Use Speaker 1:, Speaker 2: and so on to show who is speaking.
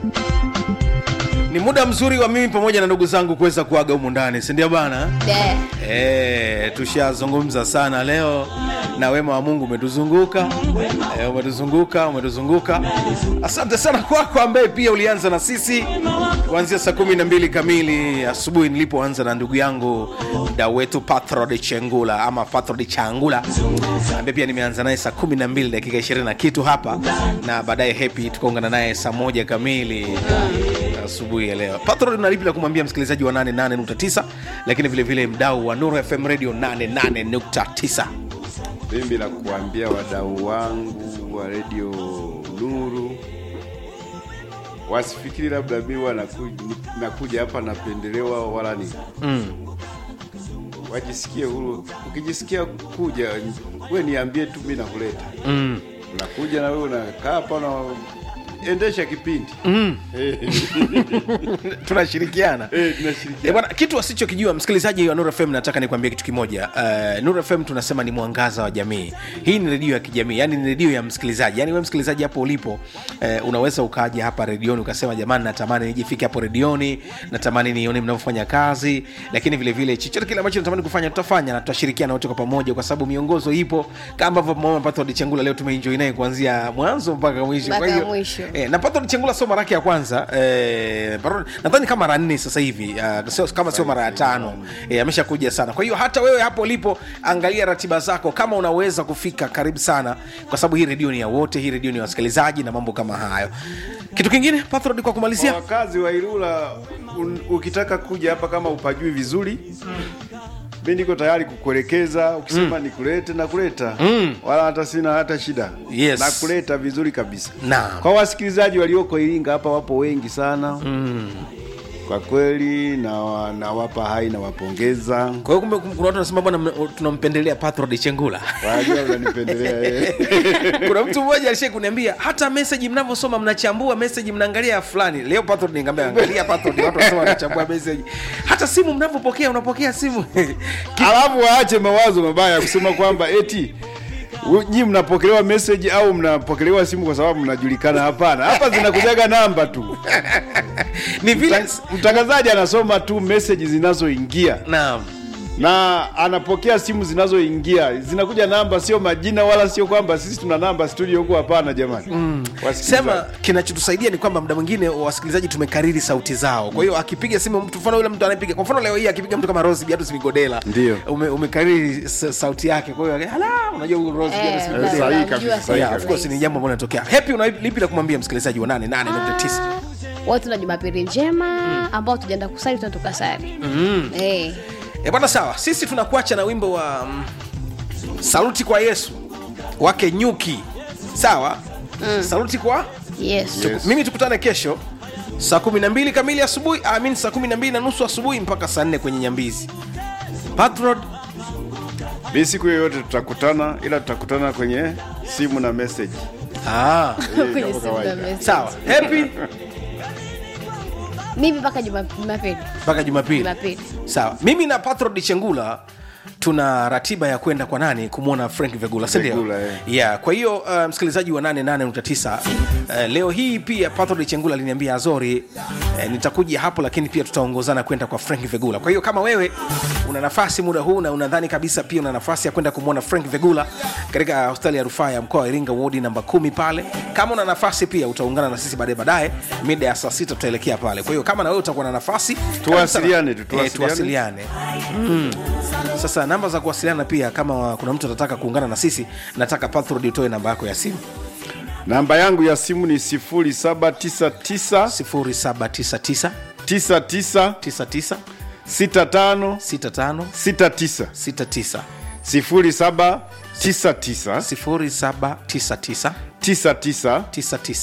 Speaker 1: ni muda mzuri wa mimi pamoja na ndugu zangu kuweza kuaga humu ndani sindio bana
Speaker 2: De.
Speaker 1: e, tushazungumza sana leo na wema wa mungu umetuzunguka e, umetuzunguka umetuzunguka asante sana kwako ambaye pia ulianza na sisi kuanzia saa kumi na mbili kamili asubuhi nilipoanza na ndugu yangu mda wetu patrod chengula ama patrod changula ambaye pia nimeanza naye saa kumi na mbili dakika ishirini na kitu hapa na baadaye hepi tukaungana naye saa moja kamili asubuhi ya leo patron nalipi la kumwambia msikilizaji wa 88.9 lakini vile vile mdau wa nuru fm radio 88.9
Speaker 3: mimi la kuambia wadau wangu wa redio Nuru wasifikiri labda mi huwa naku- nakuja hapa napendelewa wala ni
Speaker 1: mm.
Speaker 3: wajisikie huru. Ukijisikia kuja, we niambie tu, mi nakuleta.
Speaker 1: Mm.
Speaker 3: Unakuja na wewe unakaa hapa na endesha kipindi
Speaker 1: Mm.
Speaker 3: Eh,
Speaker 1: tunashirikiana
Speaker 3: eh,
Speaker 1: Eh,
Speaker 3: tunashirikiana.
Speaker 1: bwana kitu asichokijua msikilizaji wa Nuru FM nataka nikwambie kitu kimoja uh, Nuru FM tunasema ni mwangaza wa jamii hii ni redio ya kijamii yani ni redio ya msikilizaji yani we msikilizaji hapo ulipo uh, unaweza ukaja hapa redioni ukasema jamani natamani nijifike hapo redioni natamani nione mnavyofanya kazi lakini vile vile chochote kile ambacho natamani kufanya tutafanya na tutashirikiana wote kwa pamoja kwa sababu miongozo ipo kama ambavyo mama Pato Chengula leo tumeenjoy naye kuanzia mwanzo mpaka mwisho
Speaker 2: Mpaka
Speaker 1: kwa hiyo
Speaker 2: mwisho.
Speaker 1: Eh, na Pato Chengula sio mara yake ya kwanza eh, Pato- nadhani kama mara nne sasa hivi uh, sio, kama sio mara ya tano eh, ameshakuja sana. Kwa hiyo hata wewe hapo ulipo, angalia ratiba zako, kama unaweza kufika, karibu sana, kwa sababu hii redio ni ya wote, hii redio ni ya wasikilizaji na mambo kama hayo. Kitu kingine Patrod, kwa kumalizia,
Speaker 3: Kwa wakazi wa Ilula un, ukitaka kuja hapa kama upajui vizuri mi niko tayari kukuelekeza ukisema nikulete nakuleta
Speaker 1: Mm.
Speaker 3: wala hata sina hata shida
Speaker 1: Yes.
Speaker 3: nakuleta vizuri kabisa
Speaker 1: Naam.
Speaker 3: kwa wasikilizaji walioko Iringa hapa wapo wengi sana
Speaker 1: mm.
Speaker 3: kwa kweli na nawapa hai nawapongeza
Speaker 1: kwa hiyo kumbe kuna watu wanasema bwana, mna- tunampendelea Patrod Chengula
Speaker 3: wajua unanipendelea eh.
Speaker 1: kuna mtu mmoja alishai kuniambia hata meseji mnavyosoma mnachambua meseji mnaangalia ya fulani leo Patrod nikamwambia angalia Patrod watu wanasema wanachambua meseji hata simu mnavyopokea unapokea simu
Speaker 3: alafu waache mawazo mabaya ya kusema kwamba eti u- nyi mnapokelewa message au mnapokelewa simu kwa sababu mnajulikana. Hapana, hapa zinakujaga namba tu.
Speaker 1: ni vile
Speaker 3: Mta- Mtangazaji anasoma tu message zinazoingia
Speaker 1: naam
Speaker 3: na anapokea simu zinazoingia, zinakuja namba, sio majina wala sio kwamba sisi tuna namba studio huko. Hapana jamani, mm.
Speaker 1: sema kinachotusaidia ni kwamba muda mwingine wasikilizaji tumekariri sauti zao kwa hiyo akipiga simu mtu mfano yule mtu anayepiga kwa mfano leo hii akipiga mtu kama Rose Biatus Migodela
Speaker 3: Ndio.
Speaker 1: ume, umekariri sa- sauti yake kwa hiyo hala unajua huyu Rose
Speaker 2: Eh,
Speaker 1: Biatus
Speaker 2: na-
Speaker 1: Migodela
Speaker 3: sahihi
Speaker 2: namjua
Speaker 3: kabisa,
Speaker 2: sana
Speaker 3: sahihi
Speaker 1: yeah, of course ni jambo ambalo linatokea happy una lipi la kumwambia msikilizaji wa 88.9
Speaker 2: watu na jumapili njema ambao tujaenda kusali tuna tukasali
Speaker 1: mm.
Speaker 2: Eh.
Speaker 1: E bwana, sawa, sisi tunakuacha na wimbo wa mm, saluti kwa Yesu wake Nyuki, sawa mm. saluti kwa
Speaker 2: yes
Speaker 3: Yes.
Speaker 1: mimi, tukutane kesho saa 12 kamili asubuhi, amin, saa 12 na nusu asubuhi mpaka saa 4 kwenye Nyambizi. Patrod,
Speaker 3: mi siku yoyote tutakutana, ila tutakutana kwenye simu na message.
Speaker 1: ah,
Speaker 2: kwenye
Speaker 3: kama
Speaker 2: simu
Speaker 3: kawaida.
Speaker 2: za message.
Speaker 1: sawa, happy
Speaker 2: mimi mpaka Juma- jumapili
Speaker 1: mpaka Jumapili.
Speaker 2: jumapili
Speaker 1: Sawa, mimi na Patrod Chengula tuna ratiba ya kwenda kwa nani kumwona Frank Vegula, si ndio?
Speaker 3: Vegula, eh.
Speaker 1: Yeah, kwa hiyo uh, msikilizaji wa 88.9 uh, leo hii pia Patrod Chengula aliniambia Azori, uh, nitakuja hapo, lakini pia tutaongozana kwenda kwa Frank Vegula. Kwa hiyo kama wewe una nafasi muda huu na unadhani kabisa pia una nafasi ya kwenda kumwona Frank Vegula katika hospitali ya rufaa ya mkoa wa Iringa wodi namba kumi pale, kama una nafasi pia utaungana na sisi baadaye baadaye mida ya saa sita tutaelekea pale. Kwa hiyo kama na wewe utakuwa na nafasi
Speaker 3: Tuwasiliane tu,
Speaker 1: Eh,
Speaker 3: tuwasiliane.
Speaker 1: tuwasiliane mm. Sasa namba za kuwasiliana pia, kama kuna mtu atataka kuungana na sisi, nataka Patrod utoe namba yako ya simu
Speaker 3: Namba yangu ya simu ni 0799
Speaker 1: 0799
Speaker 3: 99
Speaker 1: 99
Speaker 3: 65
Speaker 1: 65
Speaker 3: 69
Speaker 1: 69
Speaker 3: 0799
Speaker 1: 0799
Speaker 3: 99
Speaker 1: 99